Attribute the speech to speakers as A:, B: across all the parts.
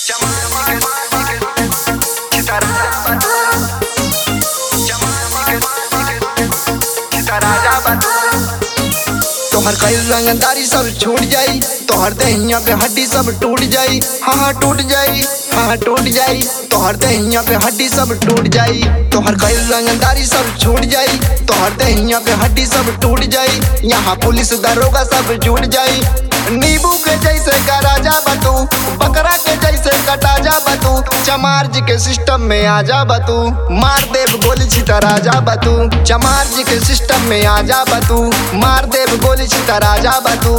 A: तोहर कई रंगदारी सब छूट जाई तोहर दहिया पे हड्डी सब टूट जाई हाँ हाँ टूट जाई हाँ हाँ टूट जाई तोहर दहिया पे हड्डी सब टूट जाई तोहर कई रंगदारी सब छूट जाई तोहर दहिया पे हड्डी सब टूट जाई यहाँ पुलिस दरोगा सब जुट जाई नींबू के जैसे करा जा बतू बकरा के जैसे कटा जा बतू चमार जी के सिस्टम में आ जा बतू मार देव गोली छितरा जा बतू चमार जी के सिस्टम में आ जा बतू मार देव गोली छितरा जा बतू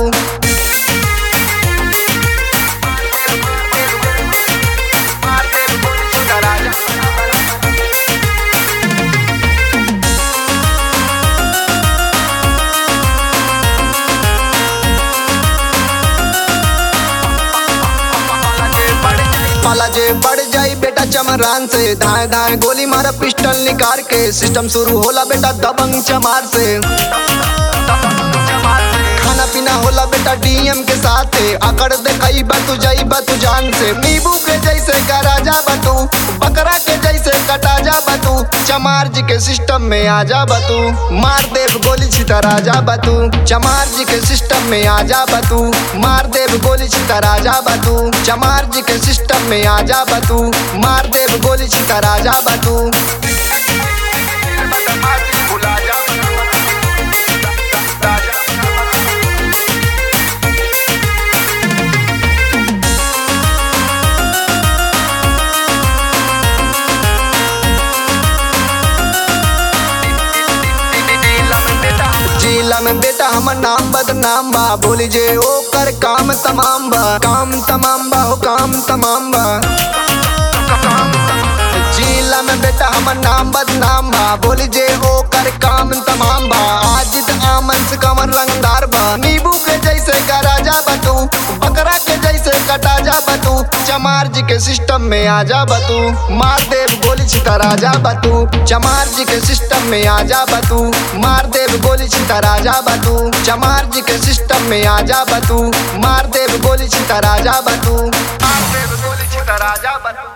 A: मार देव गोली छितरा जा पाला जे बढ़ जाई बेटा चमरान से धाए धाए गोली मारा पिस्टल निकाल के सिस्टम शुरू होला बेटा दबंग चमार से खाना पीना होला बेटा डीएम के साथ अकड़ दे कई बतू जाई बतू जान से नींबू के जैसे करा जा बतू बकरा के जैसे कटा जा बतू चमार जी के सिस्टम में आ जा बतू मार देव गोली छितरा जा बतू चमार जी के सिस्टम में आ जा बतू मार देव गोली छितरा जा बतू चमार जी के सिस्टम में आ जा बतू मार देव गोली छितरा जा बतू जिला में बेटा हमर नाम बदनाम बा बोली जे ओकर काम तमाम बा काम तमाम बा हो काम तमाम बा जिला में बेटा हमर नाम बदनाम बा बोली जे ओकर काम तमाम बा आज त आमन से कमर रंगदार बा नींबू के जैसे करा जा बतू बकरा के जैसे कटा जा बतू चमार जी के सिस्टम में आ जा बतू मार देव गोली छितरा जा बतू चमार जी के सिस्टम में आ जा बतू मार देव गोली छितरा जा बतू चमार जी के सिस्टम में आ जा बतू मार देव गोली छितरा जा बतू मार देव गोली छितरा जा बतू